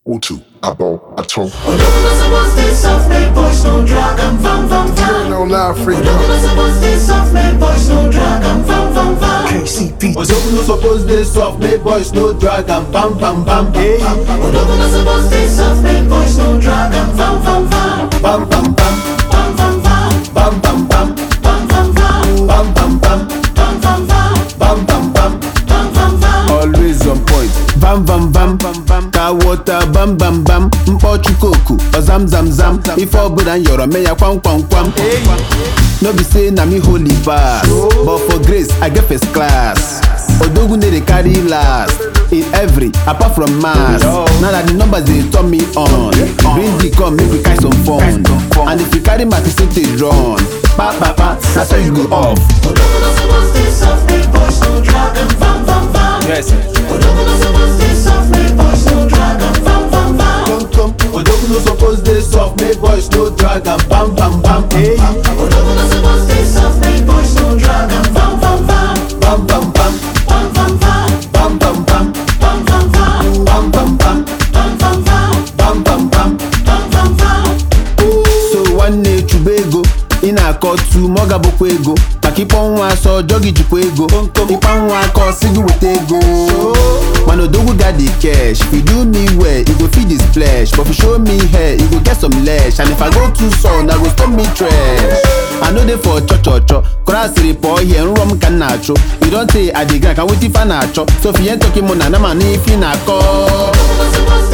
O2, Abo, Atom. Odogwu suppose dey soft, make boys no drag am, vam vam vam. No live free. Odogwu suppose dey soft, make boys no drag am, vam vam vam. KCP. Odogwu no suppose dey soft, make boys no drag am, bam bam bam bam bam Odogwu no suppose dey soft, make boys no drag am, vam vam vam. bam bam bam Vam vam vam, bam bam bam vam vam vam, bam bam bam vam vam vam, bam bam bam. vam vam vam. Always on point. Bam bam bam bam bam. Ka water bam bam bam. Mkpọchu koku, ozam zam zam. Ife ọbụla nyọrọ mee ya kwam kwam kwam. No be say na me holy pass, but for grace I get first class. Odogwu dey carry last in every apart from mass. Now that the numbers dey turn me on. Bring the come make we catch some fun. And if you carry my percentage run, pa pa pa, that's how you go off. Odogwu no suppose dey soft, make boys no drag am, vam vam vam. Yes. Odogwu no suppose dey soft, make boys no drag am, vam vam vam. Come come. Odogwu no suppose dey soft, make boys no drag am, bam bam bam. Hey. Odogwu no suppose dey soft, make boys no drag am, vam vam vam. Bam bam bam, Vam vam vam, bam bam bam, vam vam vam, bam bam bam, vam vam vam, bam bam bam. vam vam vam. So nwanne chụba ego ị na-akọ tu ma ọ gabụkwa ego maka ịkpọ nwa asọ ọjọ gị jikwa ego ịkpa nwa aka ọsị gị weta ego mana odogwu got the cash if you do me well e go feed his flesh but if you show me hair e go get some lesh and if i go too soon i go stop me trash i no dey for chọ chọ chọ kọrọ asịrị pụọ ihe nrọ m ka m na-achụ you don tey i dey grind ka wetin fa na-achọ so if you ain't talking money ana m anụ ife ị na-akọ Odogwu no suppose